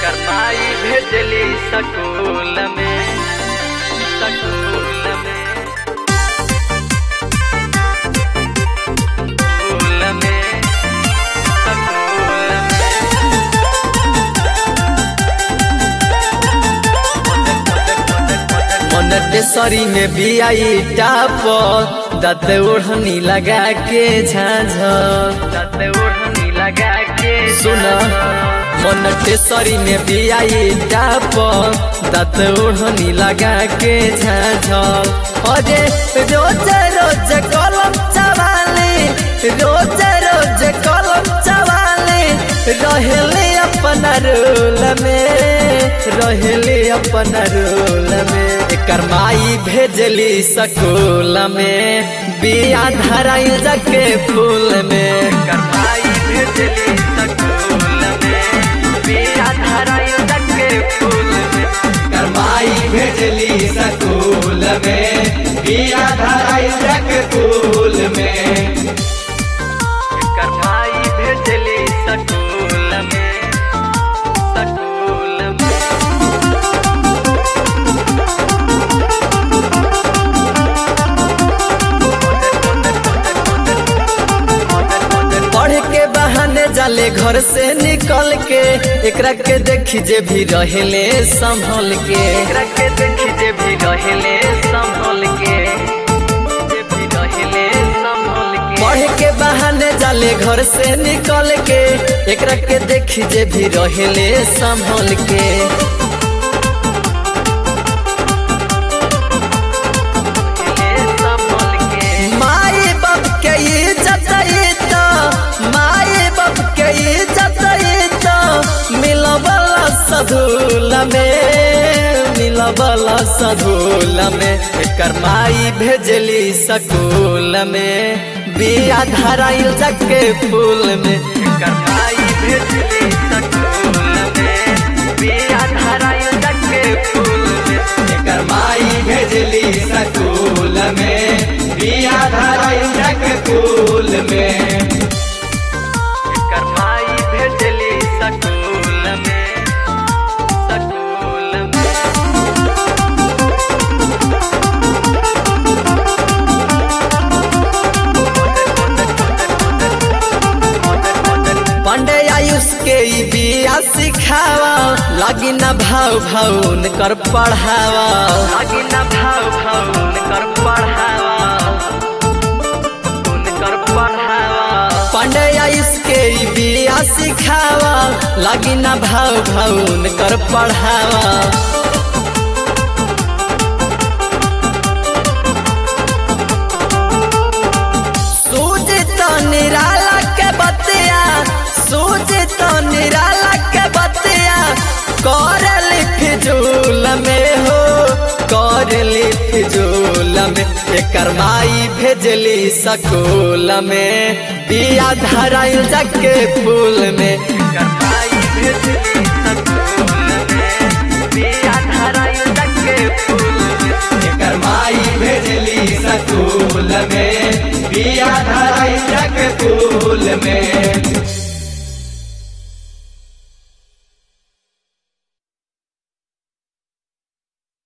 करमाई भेजली सकूल में सकूल में सकूल में सकूल मोनेटेसरी में भी आई टाप दत ओढ़नी लगा के झाझ दत ओढ़नी लगा के सुन मोनेटेसरी में भी आई टाप दत ओढ़नी लगा के झाझ अरे रोज रोज कलम चवाली रोज रोज कलम चवाली रहले अपन रोल में रहले अपन रोल में एकर माई भेजली सकूल में बिया धराई जके फूल में करमाई भेजली सकूल में बिया धराई के फूल में करमाई भेजली सकूल में बिया धराई जके फूल में करमाई भेजली सकूल में सकूल में पढ़ के बहाने जाले घर से निकल के एकरा के देखी जे भी रहेले संभल के एकरा के देखी जे भी रहले संभल के जे भी रहले संभल के पढ़ के बहाने जाले घर से निकल के एकरा के देखी जे भी रहेले संभल के संभल के माई बाप के इज्जत तो माई बाप के इज्जत तो मिलबला सधूल में मिलबला सधूल में एकर माई भेजली सकूल में बिया धराइल जके फूल में करमाई भेजली सकूल में बिया धराई के फूल में एकर माई भेजली सकूल में बिया धराइल जके फूल में करमाई भेजली सकूल में सकूल में पंडे आयुष के ई बिया सिखावा लागी न भाव भाव कर पढ़ावा आगे न भाव भाव उनकर पढ़ावा उनकर पढ़ावा पंडे आयुष के ई बिया सिखावा लागी न भाव भाव कर पढ़ावा सूझ तो निराला के बतिया सूझ तो निराला के बतिया कर फिजूल में हो कर फिजूल में एकर माई भेजली सकूल में बिया धराइल जके फूल में करमाई भेजली सकूल